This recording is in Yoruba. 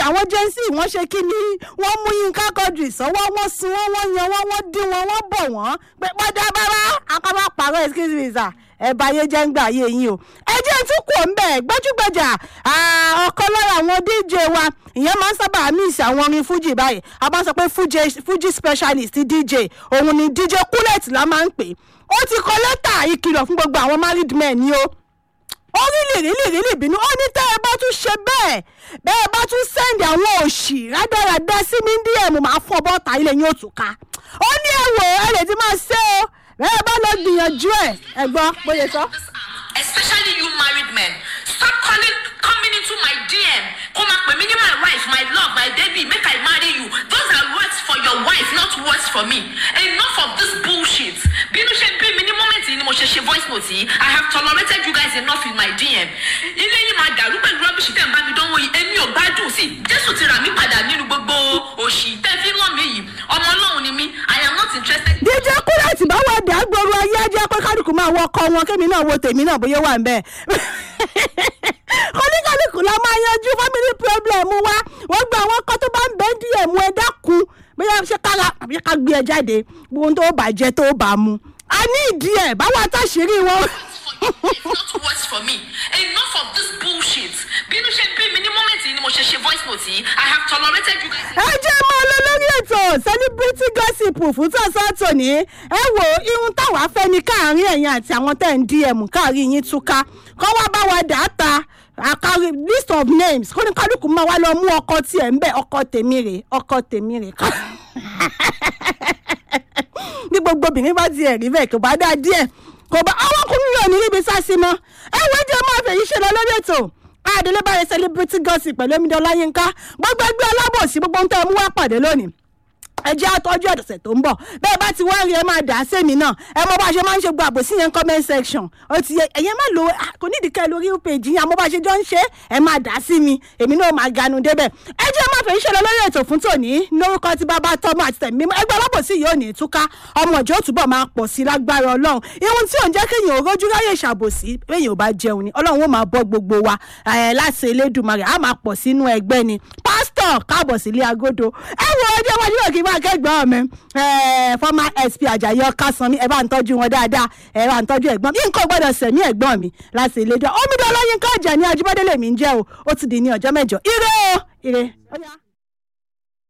àwọn jẹ́nsì wọ́n ṣe kí ni wọ́n mú yínká kọjú ìsọwọ́ wọ́n sun wọ́n wọ́n yan wọ́n wọ́n dín wọn wọ́n bọ̀ wọ́n pé padà bàbá akábà pàrọ̀ excuse me sir ẹ bá ayé jẹ́ ń gbà ayé yín o ẹ jẹ́ tún kò ń bẹ̀ gbajúgbajà ọ̀kan lára àwọn dj wa ìyẹn máa ń sábà miss àwọn orin fuji báyìí a máa ń sọ pé fuji specialist dj òun ni dj kúlẹ̀tì la máa ń pè ó ti kọ lẹ́tà ìkìlọ̀ fún gbogbo àwọn married men ni o ó rí lìrí lìrí bínú ó ní tẹ́ ẹ bá tún ṣe bẹ́ẹ̀ bẹ́ẹ̀ bá tún sẹ́ndì àwọn òṣì rádaràdá sí mi díẹ̀ mo máa fọ́ bọ́ọ̀tà ilé yín òtún ká ó ní ẹ̀wọ̀ ẹ lè ti máa ṣe o bẹ́ẹ̀ bá lọ gbìyànjú ẹ̀ ẹ gbọ́ bóyá sọ. especially you married men stop calling coming into my dm kó máa pè mí ní my wife my love my baby make i marry you those are words for your wife not words for me enough of this bullshit bínú ṣe bí mi ní moment yìí ni mo ṣe ṣe voice note yìí i have tolerated you guys enough in my dm ilé yìí máa dàrú pẹ̀lú rubbish tẹ̀ ń bá mi dánwò yìí èmi ò gbádùn sí jésù ti rà mí padà nínú gbogbo òṣì tẹ́ fi ń lọ́ mi yìí ọmọ ọlọ́run ni mí i am not interested. dj kúrẹ́ẹ̀tì bá wà dá gbòòrò ayé ajá pé kálukú máa wọ ọkọ wọn kémi náà wo tèmi náà bóyá wà ń bẹ́ẹ̀ oníkálukú la máa yanjú family problem wa wọ́n gba àwọn kan tó bá ń bẹ́ díẹ̀ mú ẹ dákun bóyá ṣe kára àbí ká gbé ẹ jáde ohun tó bàjẹ́ tó bá mu a ní ìdí ẹ̀ báwo àtàṣírí wọn. It's not words for me. Enough of this bullshit. Bínú ṣe bí mi ní moment yìí ni mo ṣe ṣe voice note yìí. I have tolerated you guys. ẹ jẹ́ máa lọ lórí ètò celebrity gossip fún tọ̀sán tòní ẹ wo ihun táwa fẹ́ ní káàrin ẹ̀yìn àti àwọn tẹ̀ ń dm káàrin yín túká kọ́ wá bá wa dà á ta àkàrí list of names kó ní kálukú máa wá lọ mú ọkọ tiẹ̀ ń bẹ̀ ọkọ tèmi rè ọkọ tèmi rè ká ní gbogbo obìnrin bá tiẹ̀ rí bẹ́ẹ̀ kò bá dá díẹ̀ kò bá àwọn ọkùnrin yóò ní níbi sásí mọ́ ẹ wo jẹ́ máa fèyí ṣe lọ lórí ètò adele báyìí celebrity gossip pẹ̀lú omidan ọláyínká gbogbo ẹgbẹ́ alábòsí gbogbo ń tẹ́ mú wá pàdé lónìí ẹ jẹ́ àtọ́jú ẹ̀dọ̀sẹ̀ tó ń bọ̀ bẹ́ẹ̀ bá ti wá rí ẹ máa dà á sẹ́mi náà ẹ mọ bá a ṣe máa ń ṣe gba àbòsí yẹn comment section ó ti yẹ ẹ̀yẹ́ má lo kò ní ìdíkẹ́ lórí page yẹn àmọ́ bá a ṣe jọ ń ṣe ẹ máa dà á sí mi èmi náà máa ganu débẹ̀ ẹ jẹ́ máa fẹ́ iṣẹ́ lọ lórí ètò fún tòní lórúkọ tí bàbá tọ́mọ àti tẹ̀mí mímọ́ ẹgbẹ́ alábòsí yìí ò ní túká ọmọ ìjọ túbọ̀ máa pọ̀ sí lágbára ọlọ́run ihun tí ò ń jẹ́ kéèyàn rójú ráyè ṣàbòsí péèyàn ò bá jẹun ni ọlọ́run ó máa bọ́ gbogbo wa láti elédùnmarè á máa pọ̀ sínú ẹgbẹ́ ni pásítọ̀ káàbọ̀ sílé agodo ẹ wo ọjọ́ wájú náà kí n máa kẹ́gbọ́n mi former sp ajayi ọkàsánmi ẹ bá ń tọ́jú wọn dáadáa ẹ bá ń tọ́jú ẹ̀gbọ́n mi nǹkan gbọ́dọ̀ sẹ̀mí ẹ̀gbọ́n mi láti ilé dán omidan ọlọ́yin kájà ní ajíbádé lèmi ń jẹ́ o ó ti di ní ọjọ́ mẹ́jọ ire o ire.